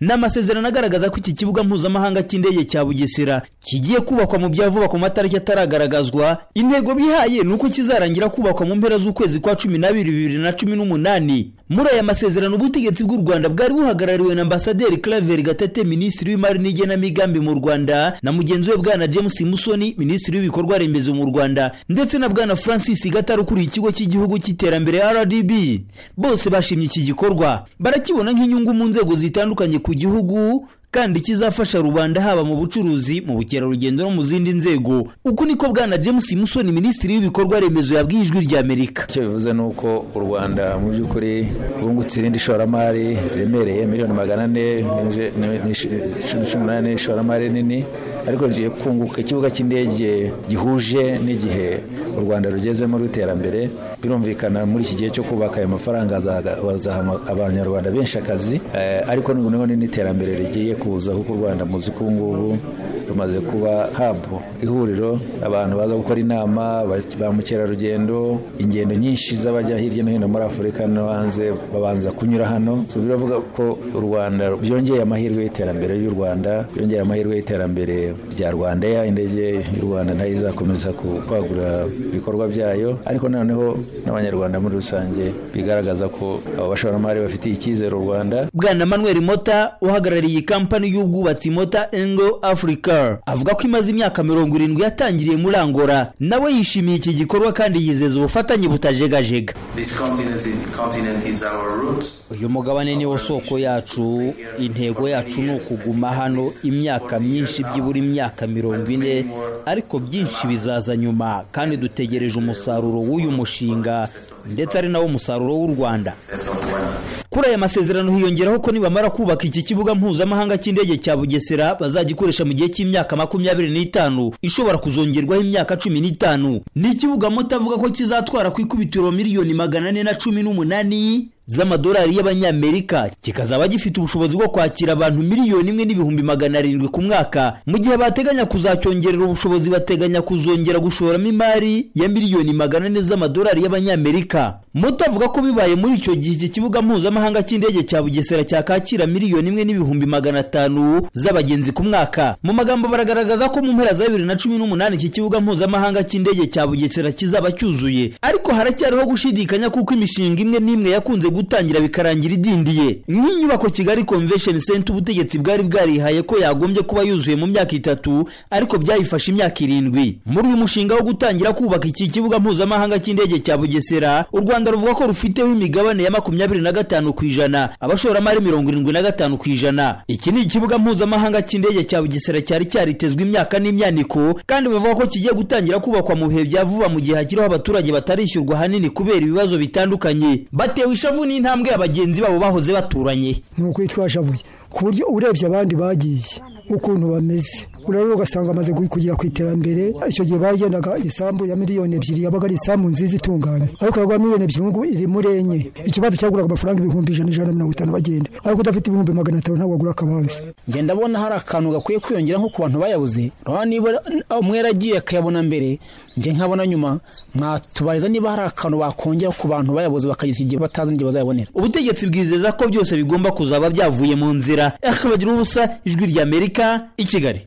ni amasezerano agaragaza ko iki kibuga mpuzamahanga cy'indege cya bugesera kigiye kubakwa mu bya vuba ku matariki ataragaragazwa intego bihaye ni uko kizarangira kubakwa mu mpera z'ukwezi kwa cumi n'abiri bibiri na cumi n'umunani muri aya masezerano ubutegetsi bw'u rwanda bwari buhagarariwe na ambasaderi claver gatete minisitiri w'imari n'igenamigambi mu rwanda na mugenzi we bwana james musoni minisitiri w'ibikorwa remezo mu rwanda ndetse na bwana francis gatare ukuriye ikigo cy'igihugu cy'iterambere rdb bose bashimye iki gikorwa barakibona nk'inyungu mu nzego zitandukanye ku gihugu kandi kizafasha rubanda haba mu bucuruzi mu bukerarugendo no mu zindi nzego uku niko bwana james musoni minisitiri w'ibikorwa remezo yabwiye ijwi rya amerika icyo bivuze ni uko u rwanda mu by'ukuri rwungutse irindi ishoramari riremereye miliyoni magana ane cumi n'umunani ishoramari nini ariko ngiye kunguka ikibuga cy'indege gihuje n'igihe u rwanda rugezemo rw'iterambere birumvikana muri iki gihe cyo kubaka ayo mafaranga azaha abanyarwanda benshi akazi ariko noneho n'iterambere rigiye kuza kuko u rwanda muzi ko ubu ngubu rumaze kuba habu ihuriro abantu baza gukora inama ba mukerarugendo ingendo nyinshi z'abajya hirya no hino muri afurika no hanze babanza kunyura hano biravuga ko u rwanda byongeye amahirwe y'iterambere y'u rwanda byongeye amahirwe y'iterambere rya rwanda indege y'u rwanda nayo izakomeza kwagura ibikorwa byayo ariko noneho n'abanyarwanda muri rusange bigaragaza ko aba bashoramari bafitiye icyizere u rwanda bwana manuel mota uhagarariye kampani y'ubwubatsi mota engo afurika avuga ko imaze imyaka mirongo irindwi yatangiriye muri angora nawe yishimiye iki gikorwa kandi yizeza ubufatanye butajegajega uyu mugabane niwo soko yacu intego yacu ni ukuguma hano imyaka myinshi byibura imyaka mirongo ine ariko byinshi bizaza nyuma kandi dutegereje umusaruro w'uyu mushinga ndetse ari nawo musaruro w'u rwanda kuri aya masezerano hiyongeraho ko nibamara kubaka iki kibuga mpuzamahanga cy'indege cya bugesera bazagikoresha mu gihe cy'imyaka makumyabiri n'itanu ishobora kuzongerwaho imyaka cumi n'itanu ni ikibuga muto avuga ko kizatwara ku ikubitiro miliyoni magana ane na cumi n'umunani z'amadolari y'abanyamerika kikazaba gifite ubushobozi bwo kwakira abantu miliyoni imwe n'ibihumbi magana arindwi ku mwaka mu gihe bateganya kuzacyongerera ubushobozi bateganya kuzongera gushoramo imari ya miliyoni magana ane z'amadolari y'abanyamerika muto avuga ko bibaye muri icyo gihe iki kibuga mpuzamahanga cy'indege cya bugesera cyakakira miliyoni imwe n'ibihumbi magana atanu z'abagenzi ku mwaka mu magambo baragaragaza ko mu mpera za bibiri na cumi n'umunani iki kibuga mpuzamahanga cy'indege cya bugesera kizaba cyuzuye ariko haracyariho gushidikanya kuko imishinga imwe n'imwe yakunze gutangira bikarangira idindiye nk'inyubako kigali convention center ubutegetsi bwari bwarihaye ko yagombye kuba yuzuye mu myaka itatu ariko byayifashe imyaka irindwi muri uyu mushinga wo gutangira kubaka iki kibuga mpuzamahanga cy'indege cya bugesera u rwanda ruvuga ko rufiteho imigabane ya makumyabiri na gatanu ku ijana abashoramari mirongo irindwi na gatanu ku ijana iki ni ikibuga mpuzamahanga cy'indege cya bugesera cyari cyaritezwe imyaka n'imyaniko kandi bavuga ko kigiye gutangira kubakwa mu bihe bya vuba mu gihe hakiriho abaturage batarishyurwa ahanini kubera ibibazo bitandukanye batewe ishavu n'intambwe abagenzi babo bahoze baturanye ni ukuri twashavuye ku buryo urebye abandi bagiye ukuntu bameze urabona ugasanga amaze kugera ku iterambere icyo gihe bagendaga isambu ya miliyoni ebyiri yabaga ari isambu nziza itunganye ariko urabona miliyoni ebyiri ngubu iri muri enye ikibazo cyaguraga amafaranga ibihumbi ijana ijana na mirongo itanu bagenda ariko udafite ibihumbi magana atanu ntabwo wagura akabanza ngenda abona hari akantu gakwiye kwiyongera nko ku bantu bayabuze urabona niba umwe yaragiye akayabona mbere njye nkabona nyuma mwatubariza niba hari akantu bakongera ku bantu bayabuze bakageza igihe batazi n'igihe bazayabonera ubutegetsi bwizeza ko byose bigomba kuzaba byavuye mu nzira akabagiraho ubusa ijwi ry'amerika i kigali